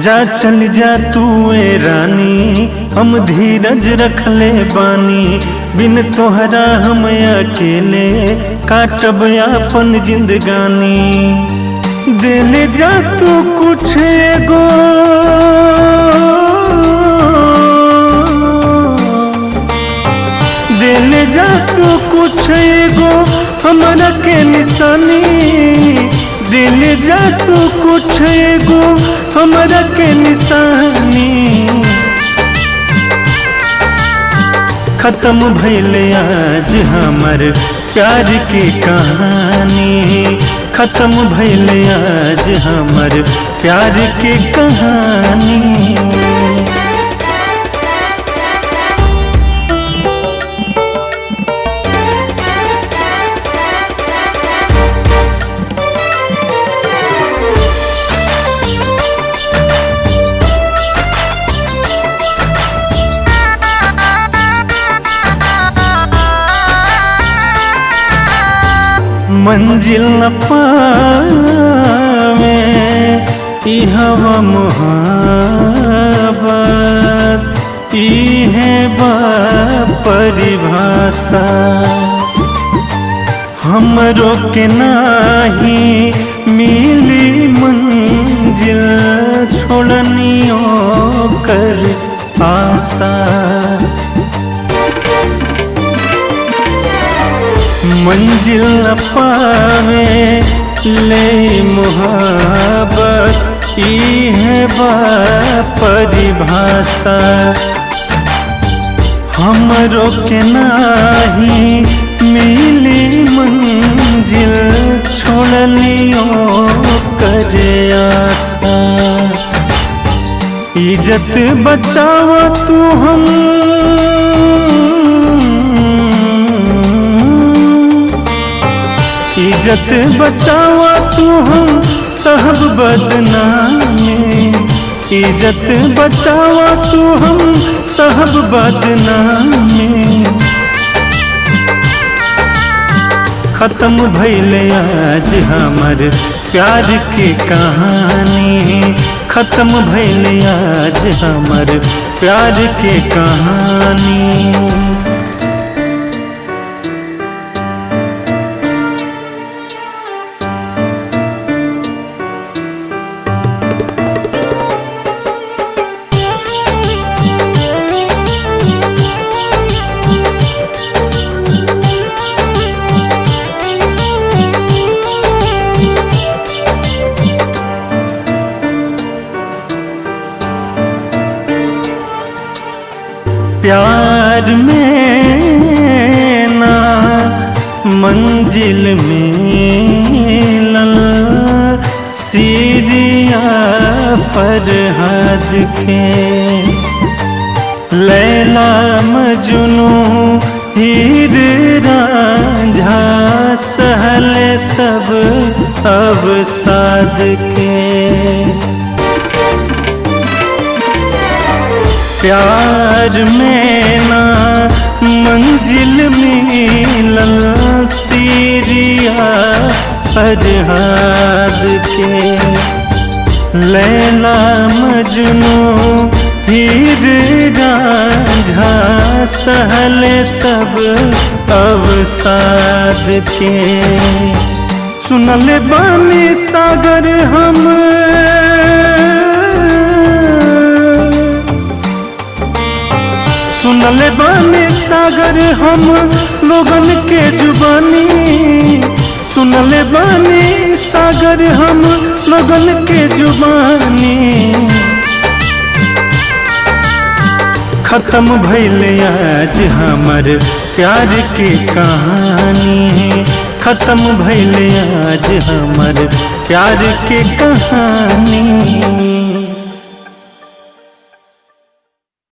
जा चल जा तू ए रानी हम धीरज रख ले बानी बिन तोहरा हम अकेले काटब अपन जिंदगानी देले जा तू कुछ एगो देले जा तू कुछ एगो हमरा के निशानी दिल जा तू कुछ एगो हमरा के निशानी खत्म भइल आज हमर प्यार की कहानी खत्म भइल आज हमर प्यार की कहानी मंजिल न पावे ई हवा मुहाबत ई है बा परिभाषा हमरो के नाही मिली मंजिल छोड़नियो कर आशा मंजिल न पावे ले मुहाबत ई है बा परिभाषा हमरो के नाही मिली मंजिल छोड़लियो करे आशा इज्जत बचाव तू हम इज्जत बचावा तू हम सब बदनामी इज्जत बचावा तू हम सब बदनामी खत्म भइल आज हमर प्यार की कहानी खत्म भइल आज हमर प्यार की कहानी प्यार में ना मंजिल मिलल सीरिया पर हद के लैला मजनू हीर रांझा सहल सब अब साद के प्यार में ना मंजिल मिलल सीरिया फरहाद के लैला मजनू हीर रांझा सहल सब अवसाद के सुनल बानी सागर हम सुनल बानी सागर हम लोगन के जुबानी सुनल बानी सागर हम लोगन के जुबानी खत्म भइल आज हमर प्यार की कहानी खत्म भइल आज हमर प्यार की कहानी